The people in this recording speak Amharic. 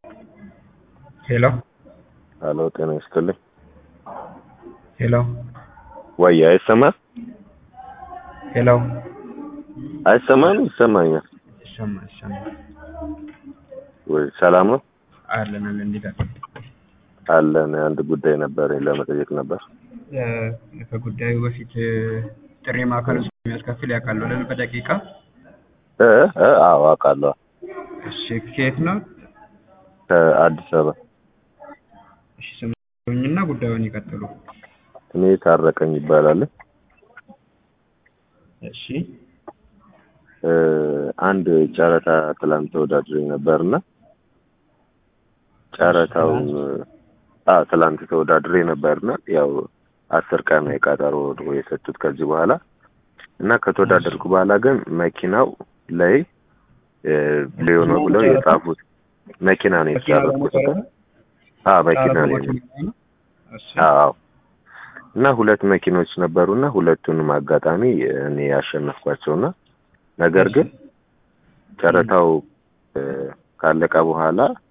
ሄሎ ሄሎ ጤና ይስጥልኝ። ሄሎ ወይ አይሰማም? ሄሎ አይሰማም? ይሰማኛል። ይሰማ ይሰማ ወይ ሰላም ነው? አለን አለን እንዴት አለ አለን። አንድ ጉዳይ ነበር ለመጠየቅ ነበር። ከጉዳዩ በፊት ጥሪ ማዕከል ውስጥ የሚያስከፍል ያውቃሉ አይደል? በደቂቃ እ እ አዎ አውቃለሁ። እሺ ከየት ነው? ከአዲስ አበባ። እሺ ስሙኝና ጉዳዩን ይቀጥሉ። እኔ ታረቀኝ ይባላል። እሺ እ አንድ ጨረታ ትላንት ተወዳድሬ ነበርና ጨረታውን አ ትላንት ተወዳድሬ ነበርና ያው አስር ቀን የቀጠሮ ነው የሰጡት ከዚህ በኋላ እና ከተወዳደርኩ በኋላ ግን መኪናው ላይ ሊዮ ነው ብለው የጻፉት መኪና ነው የተጫረኩት። አዎ መኪና ነው። አዎ እና ሁለት መኪኖች ነበሩና ሁለቱንም አጋጣሚ እኔ ያሸነፍኳቸውና ነገር ግን ጨረታው ካለቀ በኋላ